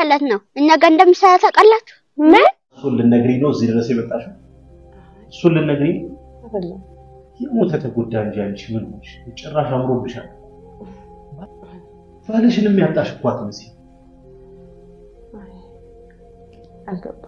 ማለት ነው እኛ ጋር እንደምሰራ ታውቃላችሁ? ምን እሱን ልነግሪኝ ነው እዚህ ድረስ የመጣሽው? እሱን ልነግሪኝ ነው? የሞተ ተጎዳ እንጂ አንቺ ምን ሆንሽ? ጭራሽ አምሮብሻል። ባልሽንም ያጣሽ እኮ አትመስይም። አልገባም።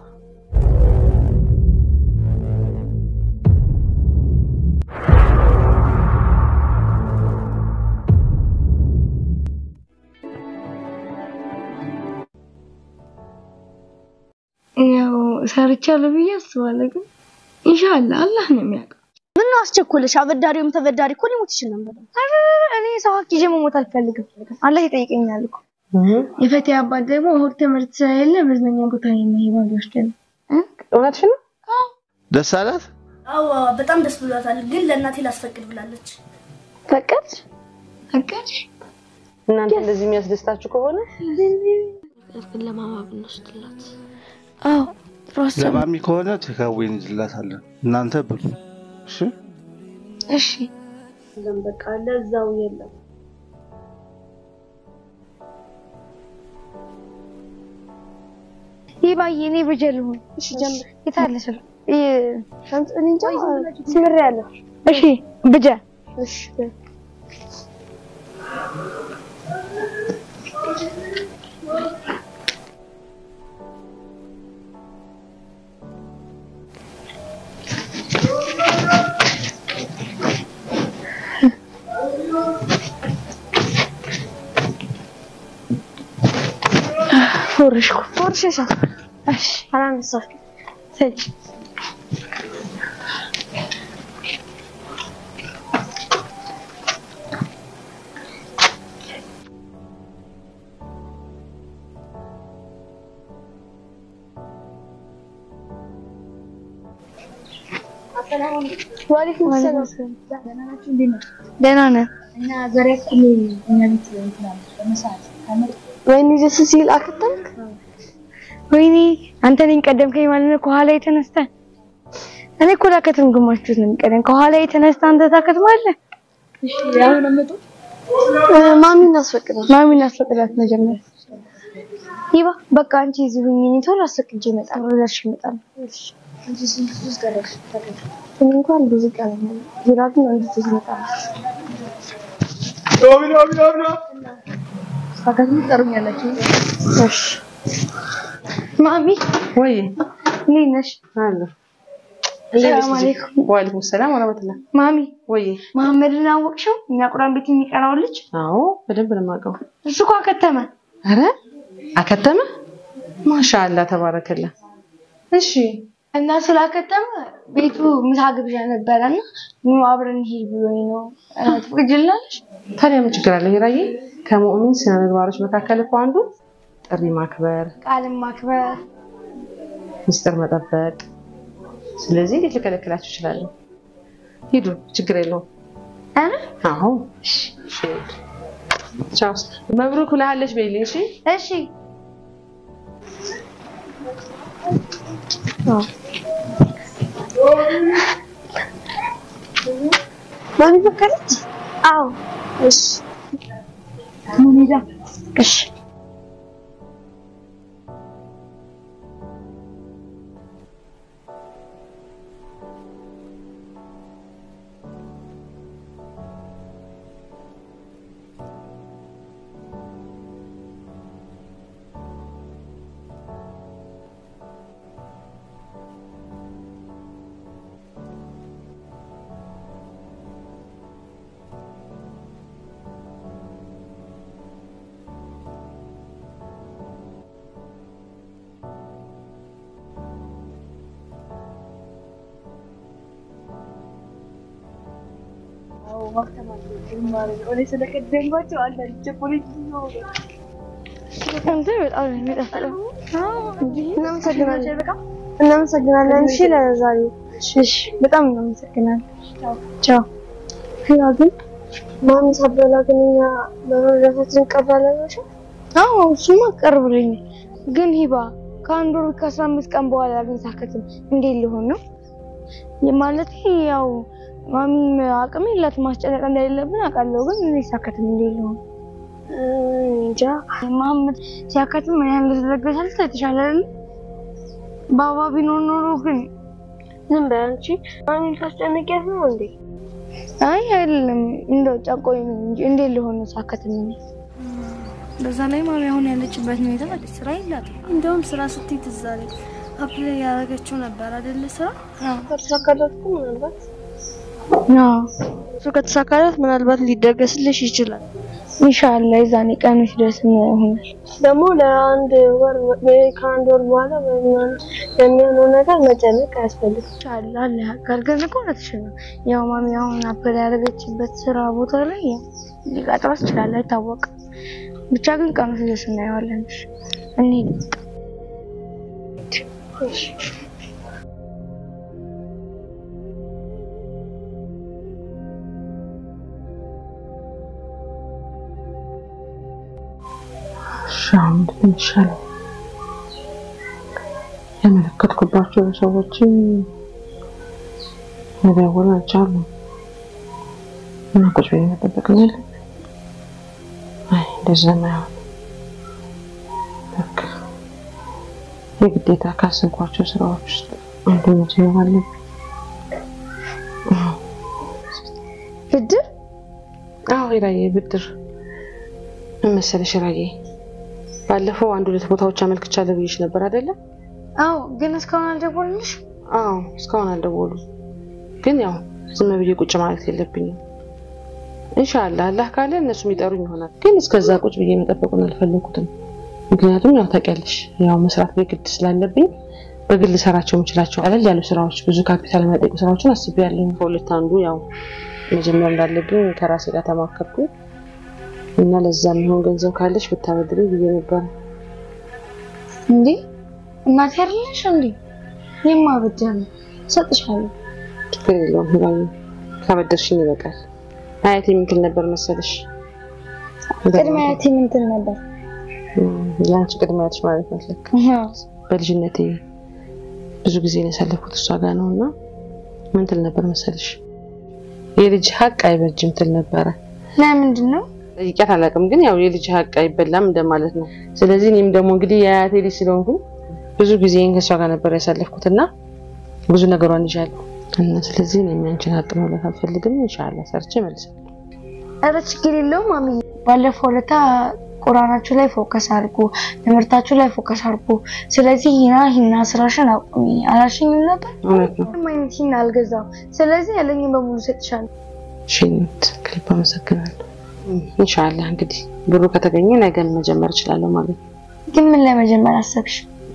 ያው ሰርቻለሁ ብዬ አስባለሁ፣ ግን ኢንሻአላህ አላህ ነው የሚያውቀው። ምን ነው አስቸኮለሽ? አበዳሪውም ተበዳሪ እኮ ሊሞት ይችል ነበር። ኧረ እኔ ሰው ሀቅ ይዤ መሞት አልፈልግም። አላህ ይጠይቀኛል እኮ። የፈቴ አባት ደግሞ እሑድ ትምህርት ስለሌለ መዝናኛ ቦታ የሚሄድ ሊወስደን እውነትሽ ነው? ደስ አላት? አዎ በጣም ደስ ብሏታል። ግን ለእናቴ ላስፈቅድ ብላለች። ፈቀድ ፈቀድ እናንተ እንደዚህ የሚያስደስታችሁ ከሆነ ግን ለማማ ብንወስድላት አዎ ጥሩ ሀሳብ ነው። ለማሚ ከሆነ ቴካዌ እንይዝላታለን። እናንተ ብሉ። እሺ እሺ ለም በቃ ለዛው የለም ይህ ባዬ እኔ ብጀል ልሁን። እሺ ጀምር። የታለ ስል ሻንስ እኔ እንጃ ስምር ያለ እሺ ብጀ እሺ ፎርሽኩ ፎርሽሻ እሺ አላነሳሽ ሰጭ ዋሌኩም ሰላም ደህና ነን። እና ዛሬ እኩል እኛ ቤት ትላለች በመሰዓት ወይኔ ደስ ሲል አከተምክ። ወይኔ አንተ ነኝ ቀደምከኝ ማለት ነው። ከኋላ የተነስተህ እኔ እኮ ላከትም ግማሽ ጁስ ነው የሚቀደም። ከኋላ የተነስተህ አንተ ታከትማለህ። እሺ አሁን አመጡ ማሚ እናስፈቅዳት፣ ማሚ እናስፈቅዳት መጀመሪያ። ይባ በቃ አንቺ እዚህ ሁኚ፣ እኔ ቶሎ አስፈቅጄ እመጣለሁ። ደርሼ እመጣለሁ። አንቺ ስንት ጁስ ቀረሽ? እኔ እንኳን ብዙ ቀን ቢራ ግን አንድ ጁስ እመጣለሁ። ሳካትም ትጠሩኛላችሁ። እሺ ማሚ ወይ እንዴት ነሽ? አለ ሰላም አለይኩም። ወአለይኩም ሰላም ወራህመቱላህ። ማሚ ወይ መሐመድን አወቅሽው? እኛ ቁርአን ቤት የሚቀራው ልጅ አዎ በደንብ ነው የማውቀው። እሱ እኮ አከተመ። አረ አከተመ? ማሻአላ ተባረከላ። እሺ እና ስላከተመ ቤቱ ምሳ ግብዣ ነበረና ኑ አብረን ሂድ ብሎኝ ነው። ትፈቅጂልናለሽ? ታዲያ ምን ችግር አለ? ሂራዬ ከሙእሚን ስነ ምግባሮች መካከል እኮ አንዱ ጥሪ ማክበር፣ ቃልን ማክበር ሚስጥር መጠበቅ። ስለዚህ እንዴት ልከለክላችሁ እችላለሁ? ሂዱ፣ ችግር የለውም። አረ አዎ እሺ፣ እሺ። ቻው። መብሩክ ብለሃለች በይልኝ። እሺ እሺ ማሚ ፈቀደች? አዎ እሺ ምን እሺ አንተ በጣም ነው የሚጣፍጠው። እናመሰግናለን። እናመሰግናለን። እሺ ለዛሬው እሺ፣ በጣም እናመሰግናለን። ቻው። ያ ግን ማሚ ሳበላ ግን እኛ በመረዳታችን እንቀበላለን። አዎ እሱማ ቀርብልኝ። ግን ሂባ ከአንድ ወር ከአስራ አምስት ቀን በኋላ ግን ሳከትም እንዴት ሊሆን ነው? ማለት ያው ማሚም አቅም የላትም ማስጨነቅ እንደሌለብን አውቃለሁ። ግን እኔ ሳከትም እንዴት ሊሆን እንጃ መሀመድ ሲያካትም ምን ያህል እንደተለገሳል የተሻለ አይደል? ባባ ቢኖር ኖሮ ግን ዝም በይ አንቺ ማንን ታስጨንቂያት ነው እንዴ? አይ አይደለም እንደው ጨቆኝ ነው እንጂ እንዴት ሊሆን ሳከትም በዛ ላይ ማሚ አሁን ያለችበት ሁኔታ ማለት ስራ የላትም። እንደውም ስራ ስትይ ትዝ አለኝ። አፕላይ ያደረገችው ነበር አይደለ ስራ ከተሳካላት እኮ ምናልባት እሱ ከተሳካላት ምናልባት ሊደገስልሽ ይችላል። ኢንሻአላህ የዛኔ ቀኑ ሲደርስ ይሆናል። ደግሞ ለአንድ ወር ወይ ከአንድ ወር በኋላ በሚሆን የሚሆነው ነገር መጨነቅ አያስፈልግም። ኢንሻአላህ አለ ያውቃል። ግን እኮ እውነትሽ ነው። ያው ማሚ አሁን አፕላይ ያደረገችበት ስራ ቦታ ላይ ያው ሊቀጥራት ይችላል፣ አይታወቅም። ብቻ ግን ቀኑ ሲደርስ እናየዋለን። እሺ እንሂድ። እሺ ሻም ይሻላል። ያመለከትኩባቸው ሰዎችን መደወል አልቻሉም እና ቁጭ ብዬ መጠበቅ ነው ያለብኝ። አይ እንደዚያማ አይሆንም። በቃ የግዴታ ካሰብኳቸው ስራዎች ውስጥ አንዱ መጀመር አለብኝ። ብድር አዎ ሂራዬ፣ ብድር ምን መሰለሽ ሂራዬ፣ ባለፈው አንድ ሁለት ቦታዎች አመልክቻለሁ ብዬሽ ነበር አይደለ? አዎ፣ ግን እስካሁን አልደወሉልሽ? አዎ እስካሁን አልደወሉም። ግን ያው ዝም ብዬ ቁጭ ማለት የለብኝም። ኢንሻአላህ አላህ ካለ እነሱም ይጠሩኝ ይሆናል። ግን እስከዛ ቁጭ ብዬ መጠበቁን አልፈለኩትም። ምክንያቱም ያው ታውቂያለሽ፣ ያው መስራት በግድ ስላለብኝ በግል ሰራቸው የምችላቸው ቀለል ያሉ ስራዎች፣ ብዙ ካፒታል የማይጠይቁ ስራዎችን አስቤያለሁ። ከሁለት አንዱ ያው መጀመር እንዳለብኝ ከራሴ ጋር ተማከርኩ እና ለዛ የሚሆን ገንዘብ ካለሽ ብታበድሪ ብዬ ነበር። እንዴ እናቴ አይደለሽ እንዴ? እኔማ ብድር ነው እሰጥሻለሁ። ችግር የለውም ሂራዬ፣ ካበደርሽኝ ይበቃል። አያቴ ምን ትል ነበር መሰለሽ? ቅድመ አያቴ ምን ትል ነበር? የአንቺ ቅድመ አያትሽ ማለት ነው። ልክ በልጅነቴ ብዙ ጊዜ ነው ያሳለፍኩት እሷ ጋር ነው እና ምን ትል ነበር መሰለሽ? የልጅ ሀቅ አይበጅም ትል ነበረ። ለምንድን ነው? ጠይቂያት አላውቅም፣ ግን ያው የልጅ ሀቅ አይበላም እንደማለት ነው። ስለዚህ እኔም ደግሞ እንግዲህ የአያቴ ልጅ ስለሆንኩኝ ብዙ ጊዜን ከእሷ ጋር ነበር ያሳለፍኩት እና ብዙ ነገሯን ይዣለሁ እና ስለዚህ እኔም ያንቺን ሀቅ መብላት አልፈልግም። ኢንሻአላህ ሰርቼ እመልሳለሁ። ኧረ ችግር የለውም ማሚ። ባለፈው ለታ ቁርአናችሁ ላይ ፎከስ አድርጉ፣ ትምህርታችሁ ላይ ፎከስ አድርጉ። ስለዚህ ሂና ሂና ስራሽን አቁሚ አላልሽኝም ነበር? እውነት ነው። ምንም አይነት ሂና አልገዛም። ስለዚህ ያለኝን በሙሉ እሰጥሻለሁ። ሽኝት ክሊፕ አመሰግናለሁ። ኢንሻአላህ እንግዲህ ብሩ ከተገኘ ነገን መጀመር እችላለሁ ማለት ነው። ግን ምን ላይ መጀመር አሰብሽ?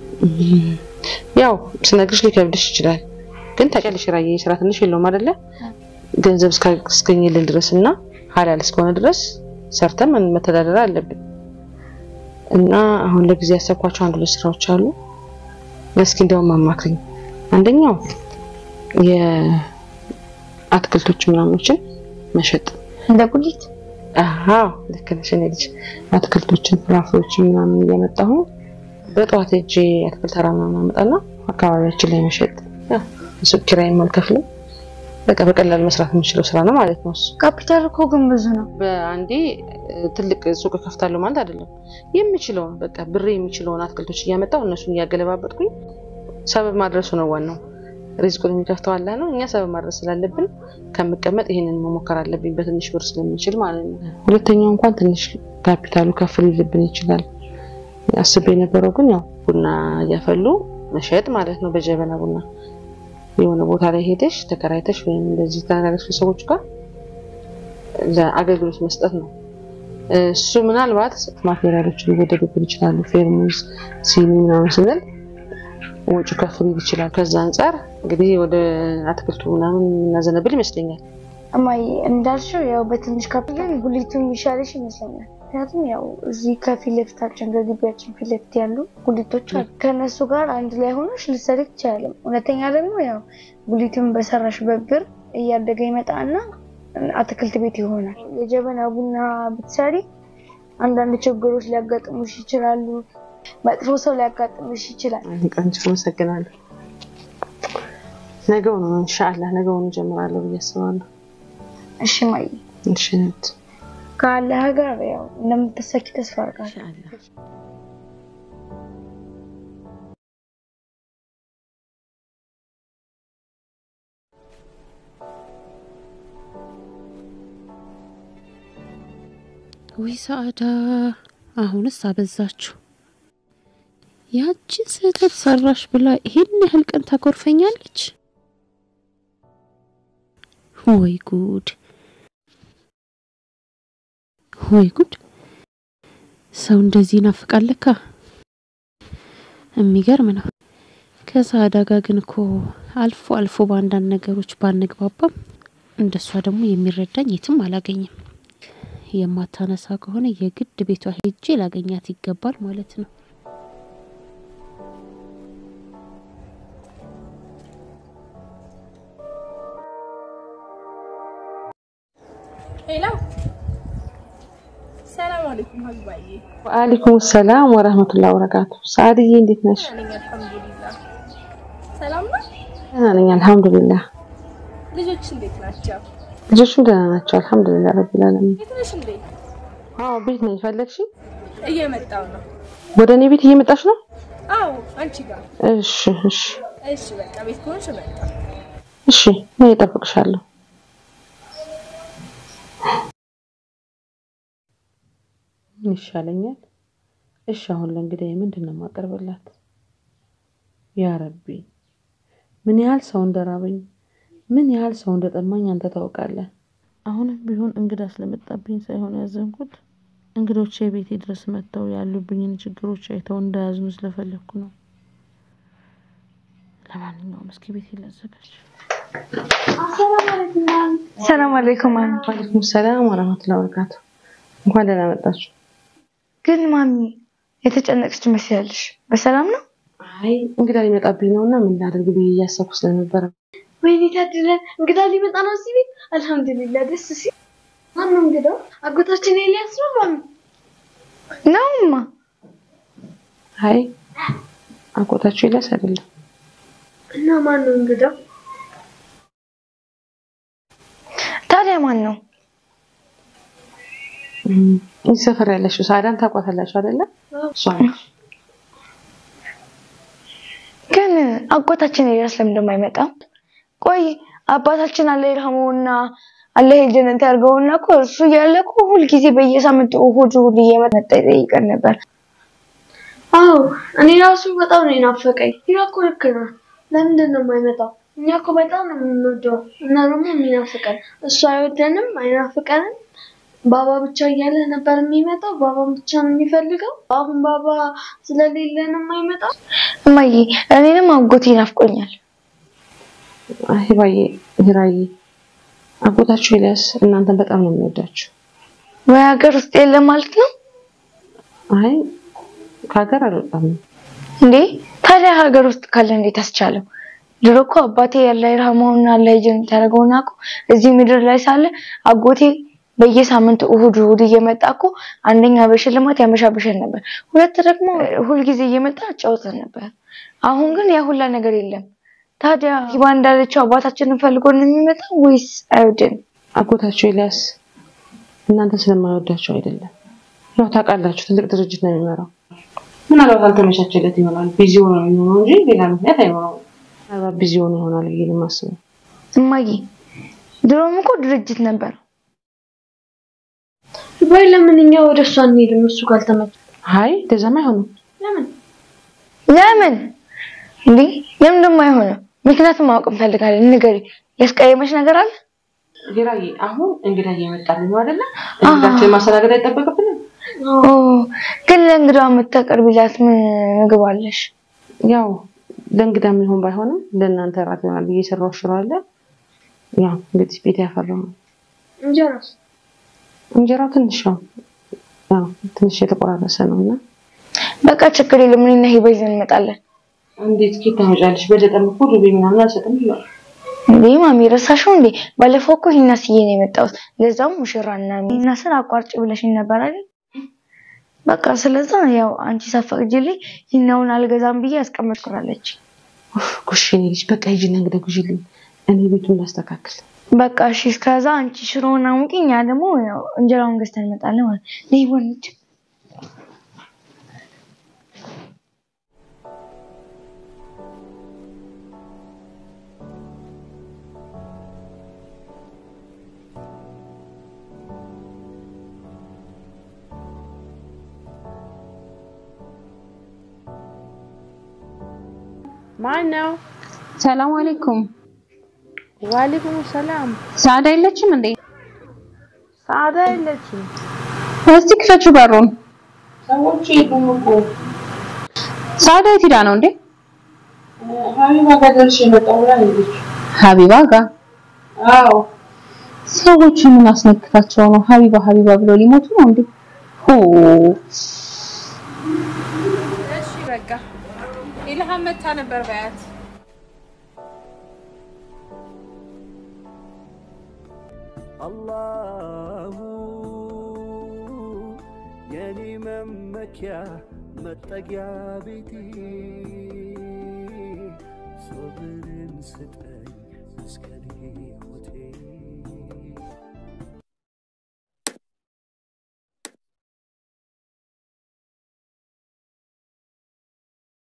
ያው ስነግርሽ ሊከብድሽ ይችላል፣ ግን ታውቂያለሽ ራዬ ስራ ትንሽ የለውም አይደለ? ገንዘብ እስካስገኝልን ድረስ እና ሀላል እስከሆነ ድረስ ሰርተን መተዳደር አለብን። እና አሁን ለጊዜ ያሰብኳቸው አንድ ሁለት ስራዎች አሉ። እስኪ እንደውም አማክሪኝ። አንደኛው የአትክልቶች ምናምኖችን መሸጥ እንደ ጉሊት አዎ ልክ ነሽ። እኔ ልጅ አትክልቶችን ፍራፍሬዎችን ምናምን እያመጣሁ በጠዋት ሄጄ አትክልት ተራ ምናምን አመጣና አካባቢያችን ላይ መሸጥ ያው ሱቅ ኪራይም አልከፍልም። በቃ በቀላል መስራት የምችለው ስራ ነው ማለት ነው እሱ። ካፒታል እኮ ግን ብዙ ነው። በአንዴ ትልቅ ሱቅ ከፍታለሁ ማለት አይደለም። የምችለውን በቃ ብሬ የሚችለውን አትክልቶች እያመጣሁ እነሱን እያገለባበጥኩኝ ሰበብ ማድረሱ ነው ዋናው። ሪዝቁን የሚከፍተው አላህ ነው። እኛ ሰበብ ማድረስ ስላለብን ከምቀመጥ ይሄንን መሞከር አለብኝ በትንሽ ብር ስለምንችል ማለት ነው። ሁለተኛው እንኳን ትንሽ ካፒታሉ ከፍ ሊልብን ይችላል። አስቤ የነበረው ግን ያው ቡና እያፈሉ መሸጥ ማለት ነው። በጀበና ቡና የሆነ ቦታ ላይ ሄደሽ ተከራይተሽ ወይም እንደዚህ ተነጋግረሽ ከሰዎች ጋር ለአገልግሎት መስጠት ነው። እሱ ምናልባት ማቴሪያሎች ሊወደዱብን ይችላሉ። ፌርሙዝ፣ ሲኒ ምናምን ስንል ወጪ ከፍ ሊል ይችላል። ከዛ አንጻር እንግዲህ ወደ አትክልቱ ምናምን እናዘነብል ይመስለኛል። እማዬ እንዳልሽው ያው በትንሽ ካፒታል ጉሊቱ የሚሻለሽ ይመስለኛል። ምክንያቱም ያው እዚህ ከፊት ለፊታችን ከግቢያችን ፊት ለፊት ያሉ ጉሊቶች አሉ። ከእነሱ ጋር አንድ ላይ ሆነሽ ልትሰሪ ትችያለሽ። ሁለተኛ ደግሞ ያው ጉሊቱን በሰራሽበት ብር እያደገ ይመጣና አትክልት ቤት ይሆናል። የጀበና ቡና ብትሰሪ አንዳንድ ችግሮች ሊያጋጥሙሽ ይችላሉ። መጥፎ ሰው ሊያጋጥምሽ ይችላል። ቀንጭ አመሰግናለሁ። ነገው ነው ኢንሻአላህ ነገውን እጀምራለሁ ብዬ አስባለሁ። እሺ ማየ እሺ ነት ከአላህ ጋር ያው እንደምትሳኪ ተስፋ አደርጋለሁ። ኢንሻአላህ ውይ ሰዓዳ፣ አሁንስ አበዛችሁ። ያቺን ስህተት ሰራሽ ብላ ይሄን ያህል ቀን ታኮርፈኛለች። ወይ ጉድ፣ ወይ ጉድ! ሰው እንደዚህ ይናፍቃል ለካ። የሚገርም ነው። ከሰዓዳ ጋር ግን እኮ አልፎ አልፎ በአንዳንድ ነገሮች ባንግባባም እንደሷ ደግሞ የሚረዳኝ የትም አላገኝም። የማታነሳ ከሆነ የግድ ቤቷ ሄጄ ላገኛት ይገባል ማለት ነው። ሄሎ ሰላም አለይኩም ሀዝባዬ። ወአለይኩም ሰላም ወረህመቱላሂ ወበረካቱ። ሰዓድዬ እንዴት ነሽ? ነኝ አልሐምዱሊላህ። ሰላም ነው። ደህና ነኝ አልሐምዱሊላህ። ልጆች እንዴት ናቸው? ልጆቹም ደህና ናቸው አልሐምዱሊላህ ረቢል ዓለሚን። የት ነሽ እንዴ? አዎ ቤት ነኝ። ፈለግሽ? እየመጣው ነው። ወደ እኔ ቤት እየመጣሽ ነው? አዎ አንቺ ጋር። እሺ እሺ እሺ በቃ ቤት ከሆንሽ መጣ። እሺ እኔ እጠብቅሻለሁ። ምን ይሻለኛል? እሺ አሁን ለእንግዲህ ምንድን ነው የማቀርብላት? ያ ረቢ ምን ያህል ሰው እንደራበኝ ምን ያህል ሰው እንደጠማኝ አንተ ታውቃለህ። አሁንም ቢሆን እንግዳ ስለመጣብኝ ሳይሆን ያዘንኩት እንግዶቼ ቤቴ ድረስ መጥተው ያሉብኝን ችግሮች አይተው እንዳያዝኑ ስለፈለግኩ ነው። ለማንኛውም እስኪ ቤቴ ላዘጋጅ። ሰላም አለይኩም ማሚ። ዋሌኩም ሰላም ወረህመቱላሂ ወበረካቱ። እንኳን ደህና መጣችሁ። ግን ማሚ የተጨነቅሽ ትመስያለሽ። በሰላም ነው? አይ እንግዳ ሊመጣብኝ ነው እና ምን ላደርግ ብዬ እያሰብኩ ስለነበረ ወይኔ ታድለን፣ እንግዳ ሊመጣ ነው እዚህ ቤት። አልሐምዱሊላህ ደስ ሲል። ማነው እንግዳው? አጎታችን ኤልያስ ነው ማሚ? ነውማ። አይ አጎታችሁ ይላስ አይደለም። እና ማን ነው እንግዳው? ታዲያ ማን ነው? እም፣ እዚህ ሰፈር ያለችው ሳዳን ታውቋታላችሁ አይደለ? እሷ ነች። ግን አጎታችን ኤልያስ ለምን ደግሞ አይመጣም? ቆይ አባታችን አላህ ይርሐመውና አላህ የጀነት ያድርገውና እኮ እሱ እያለ እኮ ሁልጊዜ በየሳምንቱ እሑድ እሑድ እየመጣ ይጠይቀን ነበር። አዎ እኔ ራሱ በጣም ነው የናፈቀኝ። ይሄ እኮ ልክ ነው። ለምንድን ነው የማይመጣው? እኛ እኮ በጣም ነው የምንወደው እና ደግሞ የሚናፍቀን እሱ አይወደንም፣ አይናፍቀንም። ባባ ብቻ እያለ ነበር የሚመጣው። ባባን ብቻ ነው የሚፈልገው። አሁን ባባ ስለሌለ ነው የማይመጣው። እማዬ እኔንም አጎቴ ናፍቆኛል። አይ ባዬ ሂራዬ አጎታችሁ ኤልያስ እናንተን በጣም ነው የሚወዳችሁ። ወይ ሀገር ውስጥ የለም ማለት ነው አይ ከሀገር አልወጣም። እንዴ? ታዲያ ሀገር ውስጥ ካለ እንዴት አስቻለው? ድሮ እኮ አባቴ ያለ ይርሐመውና አላህ የጀነት ያደርገውና እኮ እዚህ ምድር ላይ ሳለ አጎቴ በየሳምንቱ እሑድ እሑድ እየመጣ እኮ አንደኛ በሽልማት ያመሻብሸን ነበር፣ ሁለት ደግሞ ሁልጊዜ እየመጣ አጫውተን ነበር። አሁን ግን ያ ሁላ ነገር የለም። ታዲያ ሂባ እንዳለችው አባታችንን ፈልጎ ነው የሚመጣው ወይስ አይወደንም? አጎታችሁ ኤልያስ እናንተ ስለማይወዳቸው አይደለም። ያው ታውቃላችሁ ትልቅ ድርጅት ነው የሚመራው። ምናልባት አልተመቻቸለት ይሆናል ቢዚ ሆኖ ነው የሚሆነው እንጂ ሌላ ምክንያት አይኖረውም። ምናልባት ቢዚ ሆኖ ይሆናል ብዬ ነው የማስበው። እማዬ ድሮም እኮ ድርጅት ነበር። ወይ ለምን እኛ ወደ እሷ እንሄድም? እሱ ካልተመቸ አይ እንደዛማ አይሆንም። ለምን ለምን እንዴ? ለምን ደግሞ አይሆንም? ምክንያቱም ማወቅ እንፈልጋለን። ንገሪ። ያስቀየመሽ ነገር አለ? ሂራዬ አሁን እንግዳ እየመጣልኝ ነው አይደለ? እንግዳችን ማስተናገድ አይጠበቅብንም። ኦ ግን ለእንግዳ የምታቀርቢላት ምን ምግብ አለሽ? ያው ለእንግዳ የሚሆን ባይሆንም ለእናንተ እራት ይሆናል ብዬ የሰራው ሽሮ አለ። ያው እንግዲህ ቤት ያፈራው ነው። እንጀራስ? እንጀራው ትንሽ ነው፣ ያው ትንሽ የተቆራረሰ ነው እና በቃ ችግር የለም። እኔና ሂባ ይዘን እንመጣለን። እንዴት ኬት ታመጫለሽ? በገጠር እኮ ዱቤ ምናምን አልሰጥም ይላል። እንዴ ማሚ ረሳሽው እንዴ? ባለፈው እኮ ሂና ስዬ ነው የመጣሁት። ለዛውም ሙሽራና ሂና ስር አቋርጭ ብለሽኝ ነበር አይደል? በቃ ስለዛ ያው አንቺ ሳፈቅጂልኝ ሂናውን አልገዛም ብዬ ያስቀመጥኩራለች። ጉሽ የኔ ልጅ በቃ ሂጂና እንግዳ ጉዥልኝ፣ እኔ ቤቱን ላስተካክል። በቃ እሺ፣ እስከዛ አንቺ ሽሮውን አሙቂ፣ እኛ ደግሞ ያው እንጀራውን ገዝተን እንመጣለን ማለት ነው። ነይ ወንድ ማን ነው? ሰላም አለይኩም። ዋሌኩም ሰላም። ሳዳ የለችም እንዴ? ሳዳ የለችም። እስቲ ክፈችው በሩን። ሰዎች የሉም እኮ ሳዳ የት ሄዳ ነው እንዴ? ሀቢባ ጋር ደርሼ መጣሁ ብላ ሄደች። ሀቢባ ጋር። አዎ ሰዎቹ ምን አስነክታቸው ነው ሀቢባ ሀቢባ ብለው ሊሞቱ ነው እንዴ? ሆ እሺ በቃ ኢልሃም መታ ነበር በያት። አላሁ የኔ መመኪያ መጠጊያ ቤቴ ሶብርን ስጠኝ እስከኔ ሆቴ